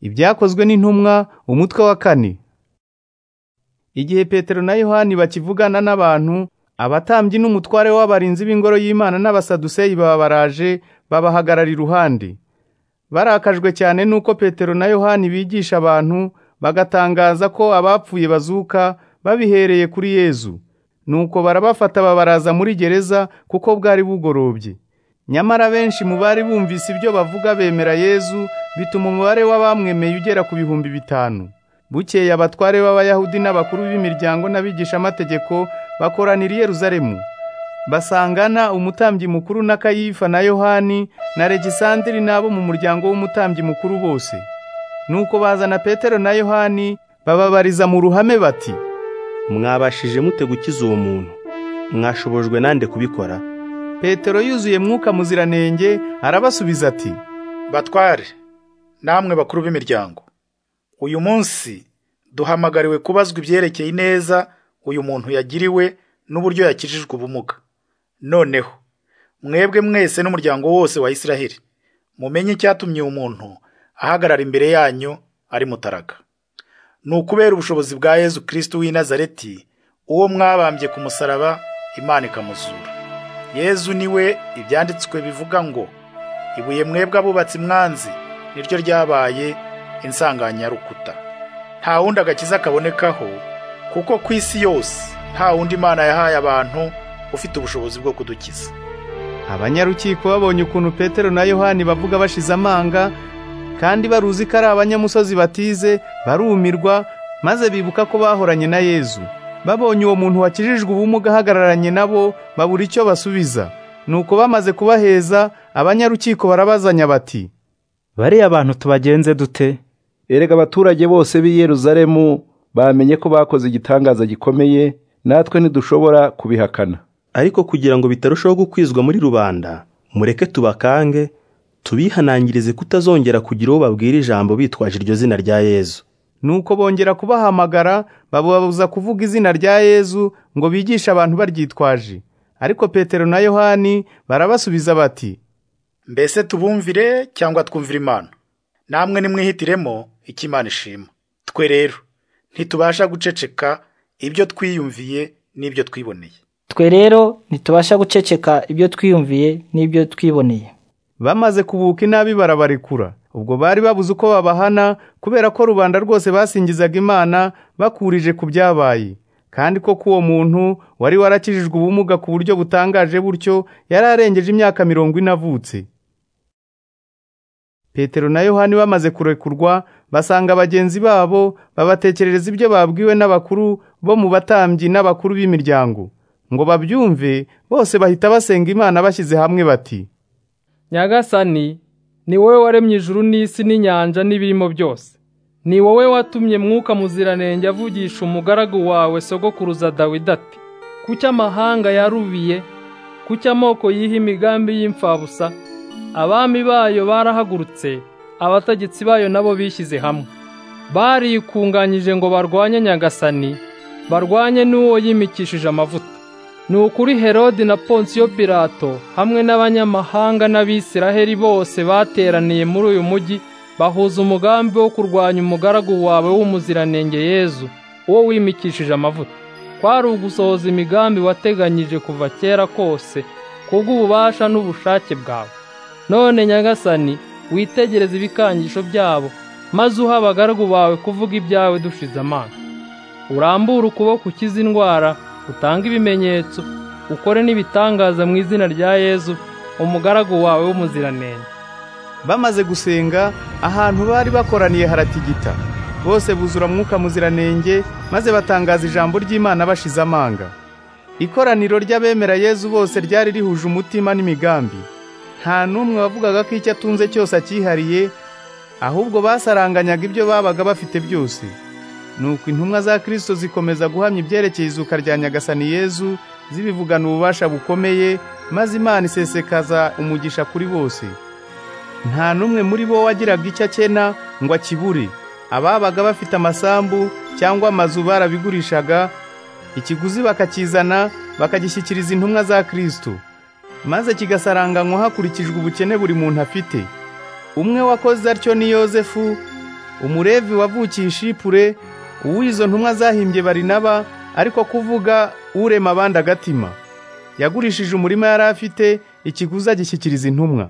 ibyakozwe n'intumwa umutwe wa kane igihe petero na yohani bakivugana n'abantu abatambyi n'umutware w'abarinzi b'ingoro y'imana n'abasaduseyi baba baraje babahagarara iruhande barakajwe cyane n'uko petero na yohani bigisha abantu bagatangaza ko abapfuye bazuka babihereye kuri yezu nuko barabafata babaraza muri gereza kuko bwari bugorobye nyamara benshi mu bari bumvise ibyo bavuga bemera yezu bituma umubare w'abamwemeye ugera ku bihumbi bitanu bukeye abatware b'abayahudi n'abakuru b'imiryango n'abigishamategeko bakoranira i yeruzalemu basangana umutambyi mukuru na kayifa na yohani na regisandiri n'abo mu muryango w'umutambyi mukuru bose nuko bazana petero na yohani bababariza mu ruhame bati mwabashije mute gukiza uwo muntu mwashobojwe nande kubikora petero yuzuye mwuka muziranenge arabasubiza ati batware namwe bakuru b'imiryango uyu munsi duhamagariwe kubazwa ibyerekeye ineza uyu muntu yagiriwe n'uburyo yakijijwe ubumuga noneho mwebwe mwese n'umuryango wose wa isiraheli mumenye icyatumye uyu muntu ahagarara imbere yanyu ari mutaraga ni ukubera ubushobozi bwa yezu kirisiti w'i nazareti uwo mwabambye ku musaraba imana ikamuzura yezu niwe ibyanditswe bivuga ngo ibuye mwebwe abubatsi mwanzi niryo ryabaye insanganyarukuta nta wundi agakiza kabonekaho kuko ku isi yose nta wundi imana yahaye abantu ufite ubushobozi bwo kudukiza abanyarukiko babonye ukuntu petero na yohani bavuga bashize amanga kandi baruzi ko ari abanyamusozi batize barumirwa maze bibuka ko bahoranye na yezu babonye uwo muntu wakijijwe ubumuga ahagararanye nabo babura icyo basubiza nuko bamaze kubaheza abanyarukiko barabazanya bati bariya bantu tubagenze dute erega abaturage bose b'i Yeruzalemu bamenye ko bakoze igitangaza gikomeye natwe ntidushobora kubihakana ariko kugira ngo bitarushaho gukwizwa muri rubanda mureke tubakange tubihanangirize kutazongera kugira uwo babwira ijambo bitwaje iryo zina rya yezu nuko bongera kubahamagara babubabuza kuvuga izina rya yezu ngo bigishe abantu baryitwaje ariko petero na yohani barabasubiza bati mbese tubumvire cyangwa twumvire imana namwe nimwihitiremo icyo imana ishima twe rero ntitubasha guceceka ibyo twiyumviye n'ibyo twiboneye twe rero ntitubasha guceceka ibyo twiyumviye n'ibyo twiboneye bamaze kubuka inabi barabarekura ubwo bari babuze uko babahana kubera ko rubanda rwose basingizaga imana bakurije ku byabaye kandi ko k'uwo muntu wari warakijijwe ubumuga ku buryo butangaje butyo yari arengeje imyaka mirongo ine avutse petero na yohani bamaze kurekurwa basanga bagenzi babo babatekerereza ibyo babwiwe n'abakuru bo mu batambyi n'abakuru b'imiryango ngo babyumve bose bahita basenga imana bashyize hamwe bati nyagasani ni wowe waremye ijuru n'isi n'inyanja n'ibirimo byose ni wowe watumye mwuka muziranenge avugisha umugaragu wawe sogokuruza dawidi ati kuki amahanga yarubiye kuki amoko yiha imigambi y'imfabusa abami bayo barahagurutse abategetsi bayo nabo bishyize hamwe barikunganyije ngo barwanye nyagasani barwanye n'uwo yimikishije amavuta ni ukuri herodi na ponsiyo pirato hamwe n'abanyamahanga n'abisiraheli bose bateraniye muri uyu mujyi bahuza umugambi wo kurwanya umugaragu wawe w'umuziranenge yezu uwo wimikishije amavuta kwari ugusohoza imigambi wateganyije kuva kera kose kubw'ububasha n'ubushake bwawe none nyagasani witegereze ibikangisho byabo maze uha abagaragu bawe kuvuga ibyawe dushize amanga urambure ukuboko ukize indwara utange ibimenyetso ukore n'ibitangaza mu izina rya yezu umugaragu wawe w'umuziranenge bamaze gusenga ahantu bari bakoraniye haratigita bose buzura mwuka muziranenge maze batangaza ijambo ry'imana bashize amanga ikoraniro ry'abemera yezu bose ryari rihuje umutima n'imigambi nta n'umwe wavugaga ko icyo atunze cyose akihariye ahubwo basaranganyaga ibyo babaga bafite byose nuko intumwa za kirisito zikomeza guhamya ibyerekeye izuka rya nyagasani yezu zibivugana ububasha bukomeye maze imana isesekaza umugisha kuri bose nta n'umwe muri bo wagiraga icyo akena ngo akibure ababaga bafite amasambu cyangwa amazu barabigurishaga ikiguzi bakakizana bakagishyikiriza intumwa za kirisito maze kigasaranganywa hakurikijwe ubukene buri muntu afite umwe wakoze atyo ni yozefu umurevi wavukiye ishipure uw'izo ntumwa zahimbye barinaba ariko kuvuga urema abandi agatima yagurishije umurima yari afite ikiguzi agishyikiriza intumwa